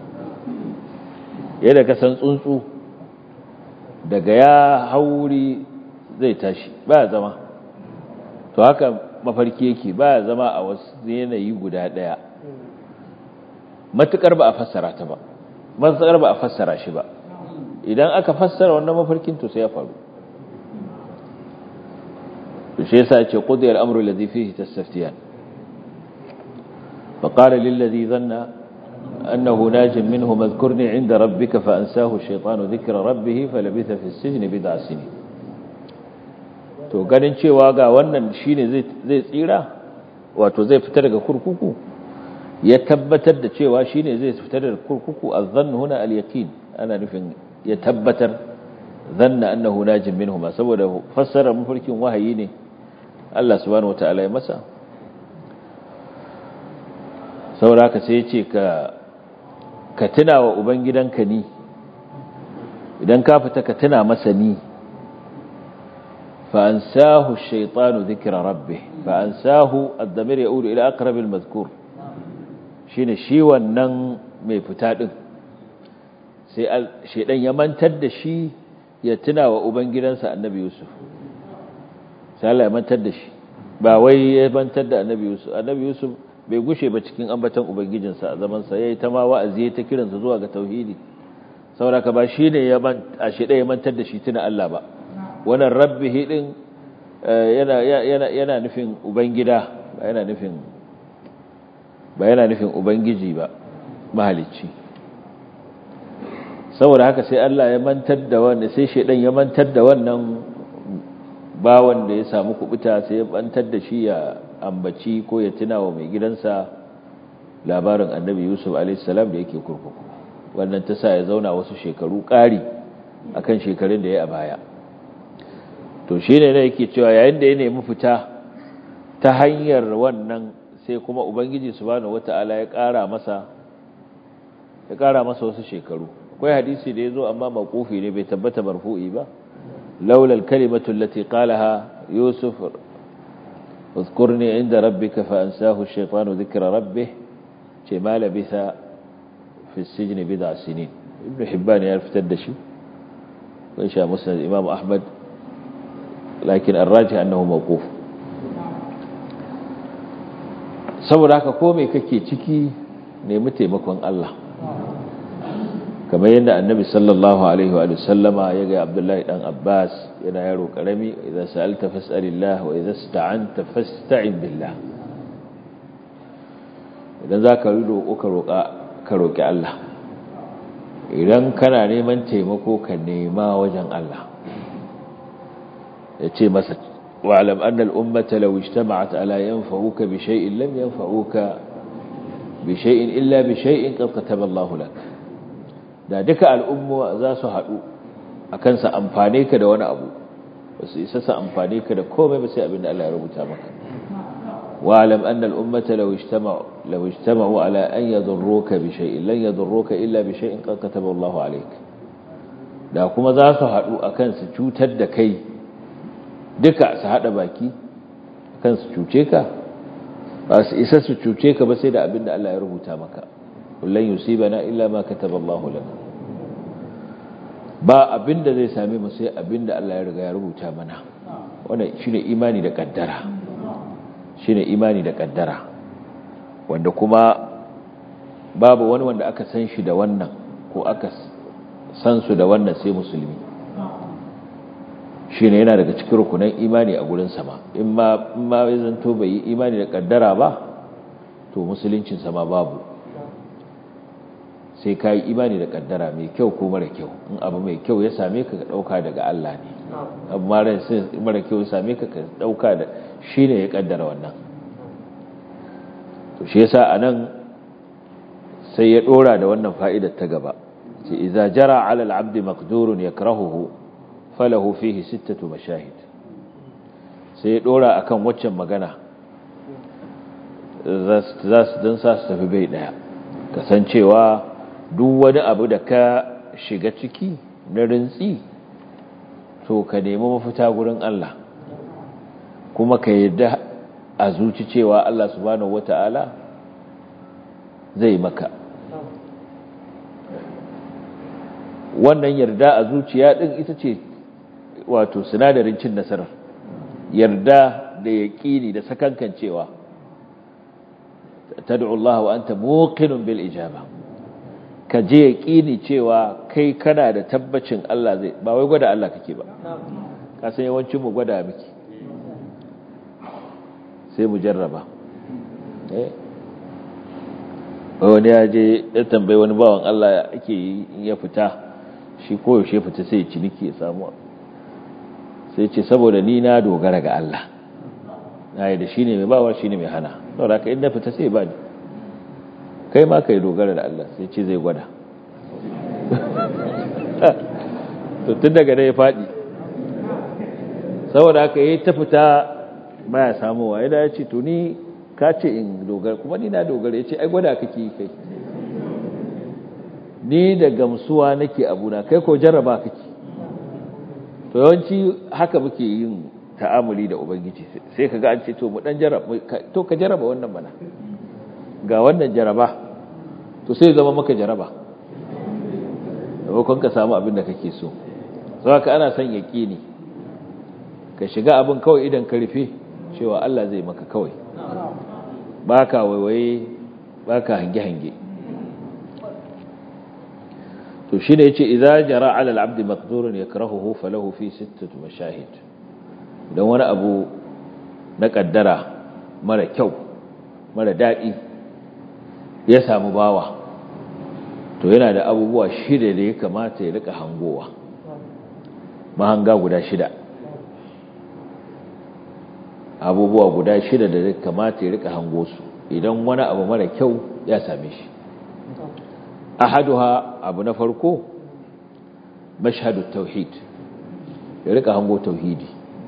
yadda ka san tsuntsu daga ya hauri zai tashi ba zama to haka mafarki yake ba zama a wasu yanayi guda daya matukar ba a fassara ta ba matukar ba a fassara shi ba idan aka fassara wannan mafarkin to sai ya faru to shi yasa ce qudiyal amru alladhi fihi tastaftiyan فقال للذي ظن أنه ناج منه اذكرني عند ربك فأنساه الشيطان ذكر ربه فلبث في السجن بضع سنين to ganin cewa ga wannan shine zai tsira wato zai fita daga kurkuku ya tabbatar da cewa shine zai fita daga kurkuku azzannu huna al-yaqin ana nufin ya tabbatar zanna annahu najin minhuma saboda fassara mafarkin wahayi ne Allah subhanahu wataala ya masa saboda haka sai ya ce ka ka tuna wa ubangidanka ni idan ka fita ka tuna masa ni fa ansahu ash-shaytanu dhikra rabbih fa ansahu ad-damir yaudu ila aqrab al-madhkur shine shi wannan mai fita din sai shaydan ya mantar da shi ya tuna wa ubangidansa annabi yusuf sai Allah ya mantar da shi ba wai ya mantar da annabi yusuf annabi yusuf bai gushe ba cikin ambaton ubangijinsa a zaman sa yayi ta ma wa'azi ta kiransa zuwa ga tauhidi saboda ba shine ya man a shida ya mantar da shi tuna Allah ba wannan rabbihi din yana yana yana nufin ubangida ba yana nufin ba yana nufin ubangiji ba mahalicci saboda haka sai Allah ya mantar da wanda sai shedan ya mantar da wannan bawan da ya samu kubuta sai ya mantar da shi ya ambaci ko ya tuna wa mai gidansa labarin annabi Yusuf a.s. da yake kurkuku wannan ta sa ya zauna wasu shekaru ƙari akan shekarun da ya a baya to shi ne na yake cewa yayin da ya nemi fita ta hanyar wannan sai kuma ubangiji subhanahu wata'ala ya ƙara masa ya ƙara masa wasu shekaru akwai hadisi da ya zo amma maƙufi ne bai tabbata marfu'i ba laula al-kalimatu allati qalaha yusuf اذكرني عند ربك فأنساه الشيطان ذكر ربه ما لبث في السجن بضع سنين ibn hibban ya fitar da shi ko sha musnad imam ahmad lakin arraji annahu mawquf saboda haka ko me kake ciki nemi taimakon Allah kamar yadda annabi sallallahu alaihi wa sallama ya ga abdullahi dan abbas yana yaro karami idan sa'alta fas'alillah wa idan sta'anta fasta'in billah idan zaka yi roƙo ka roƙa ka roƙi Allah idan kana neman taimako ka nema wajen Allah yace masa wa'lam anna al-ummata law ijtama'at ala yanfa'uka bi shay'in lam yanfa'uka bi shay'in illa bi shay'in qad kataba Allahu lak da duka al'umma za su haɗu a kansa amfane ka da wani abu ba su isa su amfane ka da komai ba sai abin da Allah ya rubuta maka wa'alam anna al'ummata law ijtama'u law ijtama'u ala an yadurruka bi shay'in lan yadurruka illa bi shay'in qad kataba Allahu alayk da kuma za su haɗu akan su cutar da kai duka su haɗa baki akan su cuce ka ba su isa su cuce ka ba sai da abin da Allah ya rubuta maka kullun yusibana illa ma kataba Allahu lana ba abinda zai same mu sai abinda Allah ya riga ya rubuta mana wannan shine imani da kaddara shine imani da kaddara wanda kuma babu wani wanda aka san shi da wannan ko aka san su da wannan sai musulmi shine yana daga cikin rukunan imani a gurin sama in ma in ma zanto bai yi imani da kaddara ba to musuluncin sama babu sai ka yi imani da kaddara mai kyau ko mara kyau in abu mai kyau ya same ka ka ɗauka daga Allah ne abu mara kyau ya same ka ka ɗauka da shi ne ya kaddara wannan to shi yasa a nan sai ya ɗora da wannan fa'idar ta gaba ce iza jara alal abdi maqdurun yakrahuhu falahu fihi sittatu mashahid sai ya ɗora akan waccan magana za su don sa su tafi bai ɗaya kasancewa duk wani abu da ka shiga ciki na rintsi to ka nemi mafita gurin Allah kuma ka yadda a zuci cewa Allah subhanahu wata'ala zai maka wannan yarda a zuciya din ita ce wato sinadarin cin nasarar yarda da yaƙini da sakankancewa tad'u Allah wa anta muqinun bil ijaba ka je yaƙini cewa kai kana da tabbacin Allah zai ba wai gwada Allah kake ba ka san yawancin mu gwada miki sai mu jarraba eh wani ya je ya tambayi wani bawan Allah ake yi in ya fita shi koyaushe fita sai ciniki ya samu sai ce saboda ni na dogara ga Allah na yi da shi ne mai bawa shi ne mai hana saboda haka inda fita sai ba ni kai ma ka yi dogara da Allah sai ce zai gwada to tun daga da ya faɗi saboda haka yi ta fita baya samuwa ya da ya ce to ni ka ce in dogara kuma ni na dogara ya ce ai gwada kake yi kai ni da gamsuwa nake abuna kai ko jarraba kake to yawanci haka muke yin ta'amuli da ubangiji sai ka ga an ce to mu dan jarraba to ka jarraba wannan bana ga wannan jaraba to sai zama maka jaraba maimakon ka samu abin da kake so sau haka ana son yaƙini ka shiga abin kawai idan ka rufe cewa Allah zai maka kawai ba ka waiwaye ba ka hange-hange to shi ne ya ce idan jara alal abdi makdurin ya karahuhu falahu fi sittatu mashahid don wani abu na ƙaddara mara kyau mara daɗi ya samu bawa to yana da abubuwa shida da ya kamata ya rika hangowa mahanga guda shida abubuwa guda shida da ya kamata ya rika hango su idan wani abu mara kyau ya same shi ahaduha abu na farko mashhadu tauhid ya rika hango tauhidi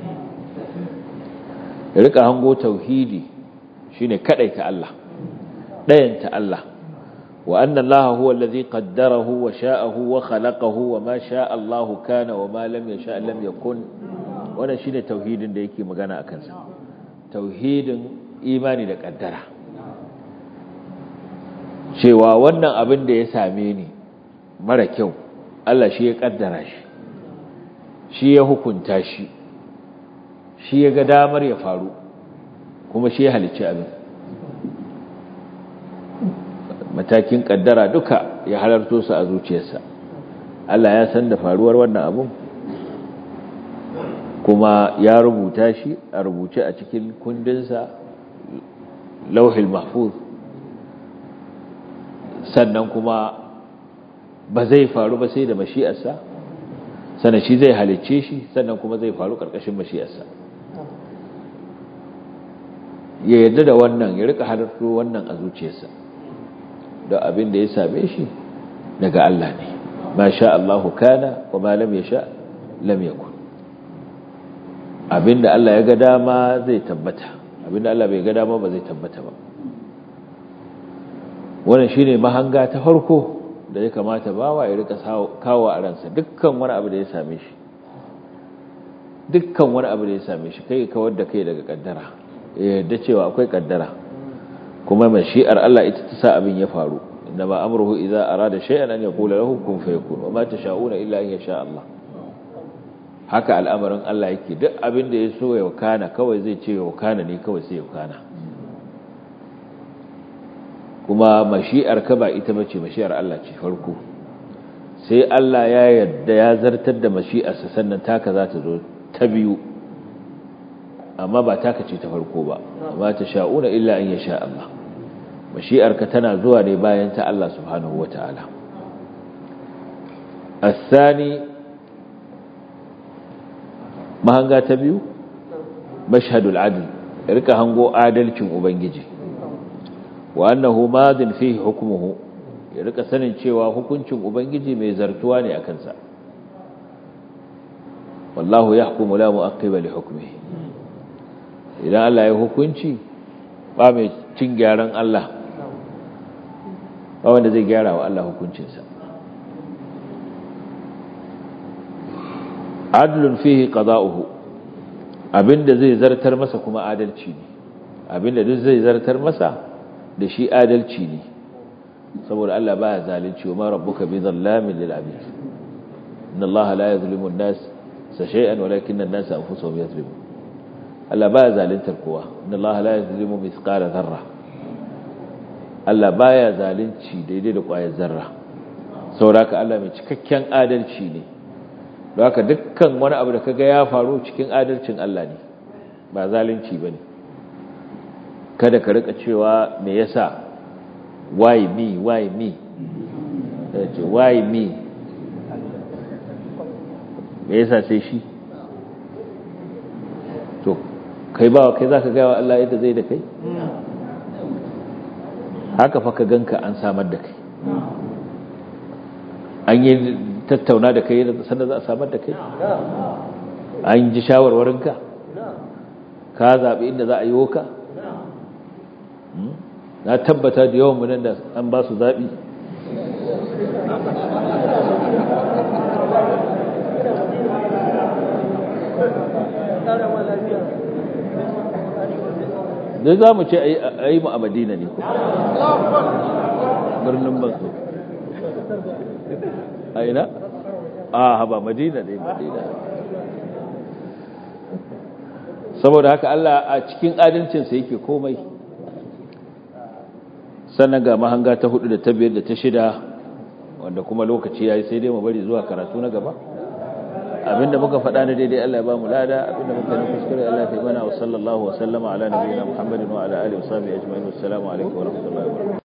ya rika hango tauhidi shine kadaita Allah ɗayanta Allah wa annan laha huwa allazi qaddarahu wa sha'ahu wa khalaqahu wa ma sha'a Allah kana wa ma lam yasha lam yakun wannan shine tauhidin da yake magana akan sa tauhidin imani da kaddara cewa wannan abin da ya same ni mara kyau Allah shi ya kaddara shi shi ya hukunta shi shi ya ga damar ya faru kuma shi ya halicci abin matakin kaddara duka ya halarto su a zuciyarsa Allah ya san da faruwar wannan abun kuma ya rubuta shi a rubuce a cikin kundinsa lauhil mahfuz sannan kuma ba zai faru ba sai da mashi'arsa sannan shi zai halicce shi sannan kuma zai faru ƙarƙashin mashi'arsa ya yarda da wannan ya rika halarto wannan a zuciyarsa da abin da ya same shi daga Allah ne ma sha Allahu kana wa ma lam yasha lam yakun abinda Allah ya ga dama zai tabbata abinda Allah bai ga dama ba zai tabbata ba wannan shine mahanga ta farko da ya kamata bawa ya rika kawo a ransa dukkan wani abu da ya same shi dukkan wani abu da ya same shi kai kawar da kai daga kaddara ya yarda cewa akwai kaddara kuma mashi'ar Allah ita ta sa abin ya faru innama amruhu idza arada shay'an an yaqula lahu kun fayakun wa ma tasha'una illa an yasha Allah haka al'amarin Allah yake duk abin da ya so ya wakana kawai zai ce ya wakana ne kawai sai ya wakana kuma mashi'ar ka ba ita bace mashi'ar Allah ce farko sai Allah ya yarda ya zartar da mashi'arsa sannan taka za ta zo ta biyu amma ba taka ce ta farko ba amma ta sha'una illa an yasha Allah mashi'ar ka tana zuwa ne bayan ta Allah subhanahu wataala الثاني mahanga ta biyu mashhadul adl rika hango adalcin ubangiji wa annahu madin fihi hukmuhu ya rika sanin cewa hukuncin ubangiji mai zartuwa ne akan sa wallahu yahkumu la mu'aqqiba li hukmihi idan Allah ya hukunci ba mai cin gyaran Allah ba wanda zai gyara wa Allah hukuncinsa adlun fihi qada'uhu abinda zai zartar masa kuma adalci ne abinda duk zai zartar masa da shi adalci ne saboda Allah baya zalunci wa ma rabbuka bi zallamin lil abid inna Allah la yuzlimu an-nas shay'an walakinna an-nas anfusuhum yuzlimun Allah baya zaluntar kowa inna Allah la yuzlimu mithqala dharra Allah baya zalunci daidai da ƙwayar zarra saboda Allah mai cikakken adalci ne don haka dukkan wani abu da kaga ya faru cikin adalcin Allah ne ba zalunci bane kada ka rika cewa me yasa why me why me ce why me me yasa sai shi to kai ba kai zaka ga wa Allah yadda zai da kai haka fa ka ganka an samar da kai an yi tattauna da kai sannan za a samar da kai an ji shawarwarinka ka zaɓi inda za a yi woka na tabbata da yawan munan da an ba su zaɓi da za mu ce a yi mu a madina ne birnin basu a ina? a haba madina ne madina saboda haka Allah a cikin adalcinsa yake komai sannan ga mahanga ta hudu da ta biyar da ta shida wanda kuma lokaci ya yi sai dai mu bari zuwa karatu na gaba abinda muka faɗa na daidai Allah ya ba mu lada abinda muka yi kuskure Allah ya mana wa sallallahu wa sallama ala nabiyina Muhammadin wa ala alihi wa sahbihi ajma'in assalamu alaikum wa rahmatullahi wa barakatuh